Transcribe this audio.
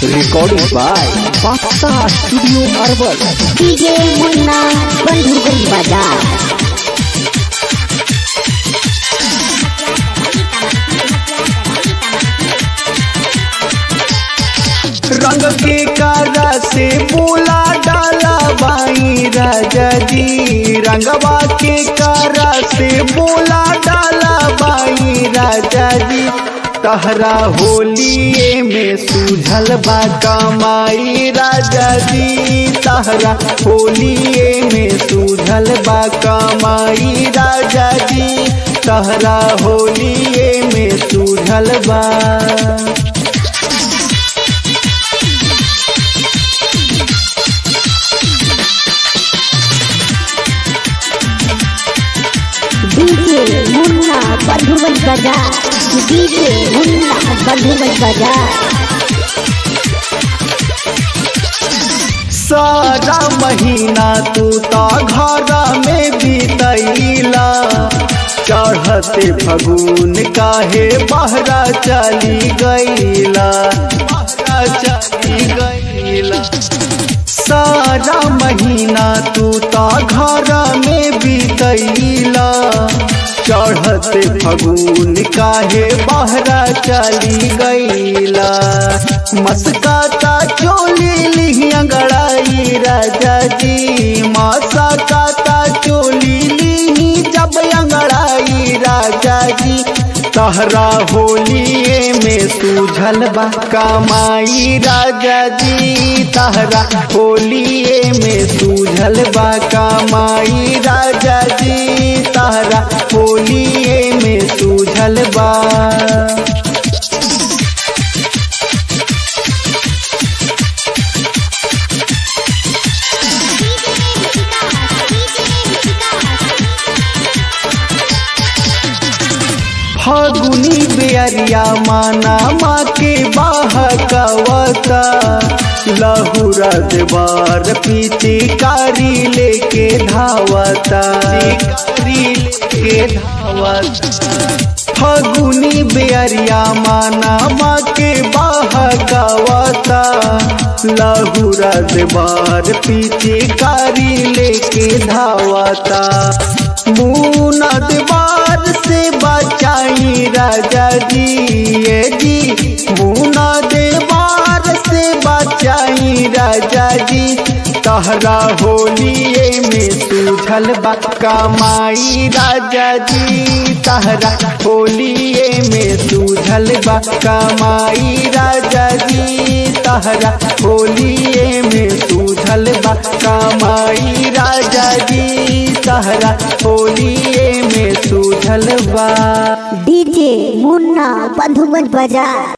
Recording by Paksa Studio Arbal. DJ Munna बंधुगुल बाजार रंग के कारा से बोला डाला बाई राजा जी रंगवा के कारा से बोला डाला बाई राजा जी तहरा होलिए में सूझल बा कमाई राजा जी तहरा होलिए में सूझल बा कमाई राजा जी तहरा होलिए में सूझल बा डीजे मुन्ना बंधुगुल बाजार डीजे मुन्ना बंधुगुल बाजार सारा महीना तू तो घर में बीतैला चढ़ते फगुन काहे बहरा चली गईला बहरा चली गईला सारा महीना तू तो घर में बीतैला चढ़ते फगुन काहे बहरा चली गईला मस्काता चोली लिहिया गड़ाई राजा जी मासा काता चोली लिही जब अंगड़ाई राजा जी तहरा होलिए में सूझल बा कमाई राजा जी तहरा होलिए में सूझल बा कमाई राजा जी तहरा होलिए में सूझल बा फागुनी बेरिया माना माँ के बाहकवता लहुरा देवार पीछे कारी लेके धावता कारी लेके धावता फागुनी बेरिया माना माँ के बाहकवता लहुरा देवार पीछे कारी लेके धावता मुना देवार से बचाई राजा जी ये जी मुना देवार से बचाई राजा जी तहरा होलिए में सूझल बा कमाई राजा जी तहरा होलिए में सूझल बा कमाई राजा जी तहरा होलिए में सूझल बा कमाई राजा जी तहरा होलिए में सूझल बा डीजे मुन्ना बंधुगुल बाजार